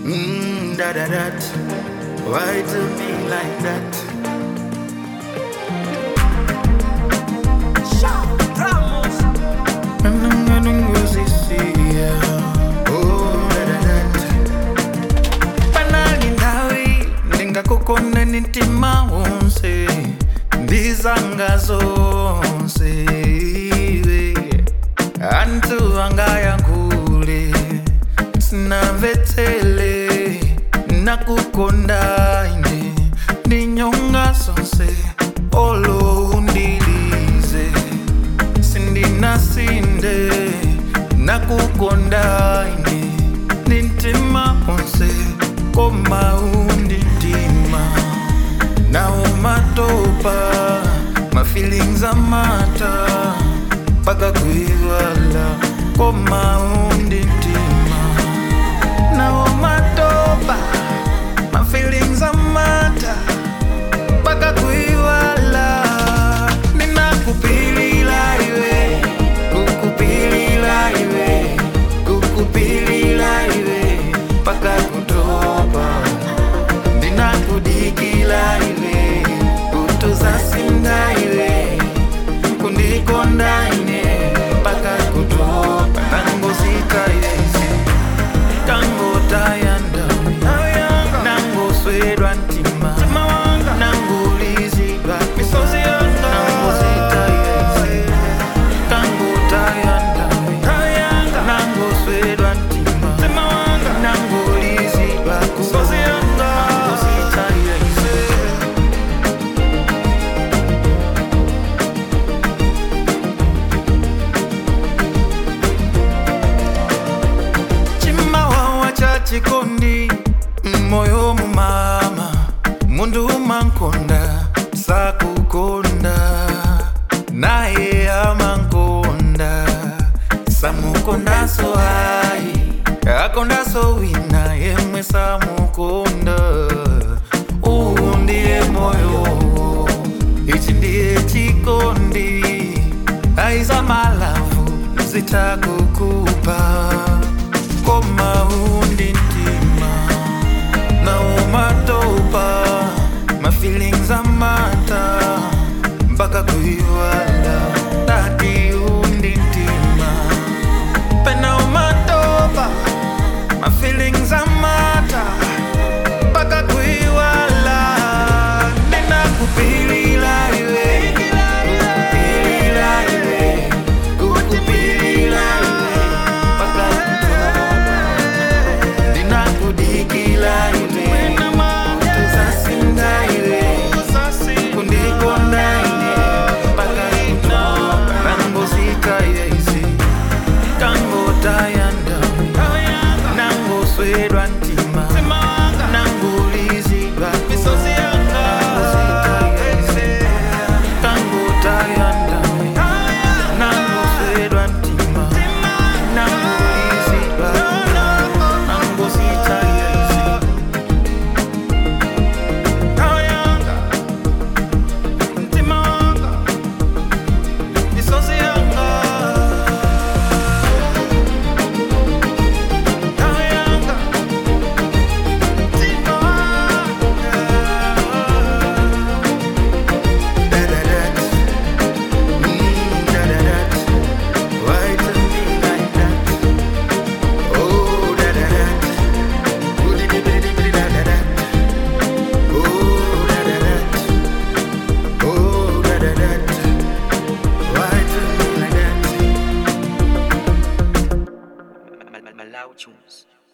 Mm, da da da. Why do me like that? kukonda nitima wonse ndizanga zonse iwe antu angayankhule sinamvetsele nakukonda ine ndinyonga zonse olo undilize sindinasinde nakukonda ine ndintima wonse koma undindima nawo matopa my feelings amata paka kuiwala koma undindima nawo matopa my feelings amata paka kuiwala ninakupilila iwe kukupilila iwe kukupilila iwe paka kutopa ndinakudikila iwe kutuzasinda iwe kundikonda ine paka kutopa tangosika yese tangotayanda nangoswedwa ntima nangolizidwa nangosika yese tangotayanda nangoswedwa ntima nangolizidwa nangosika yese chimawawa cha chikondi moyo mumama mundu mankonda sakukonda naye amankonda samukondaso ayi akondaso wina yemwe samukonda uwu ndiye moyo ichi ndiye chikondi aiza malavu zitakukupa koma undintima nawo matopa my feelings amata mpaka kuiwala dati undintima pena umatopa my feelings amata mpaka kuiwala ninakupilila iwe kukupilila iwe kukupilila iwe mpaka kutopa ndinakudikila iwe tuzasinda iwe kundikonda ine mpaka kutopa nangosika yezi tangotayanda nangoswedwa ntima nangolizidwa nangosika yezi tangotayanda nangoswedwa ntima nangolizidwa nangosika yezi Ntima wanga, misozi yanga Malau tunes.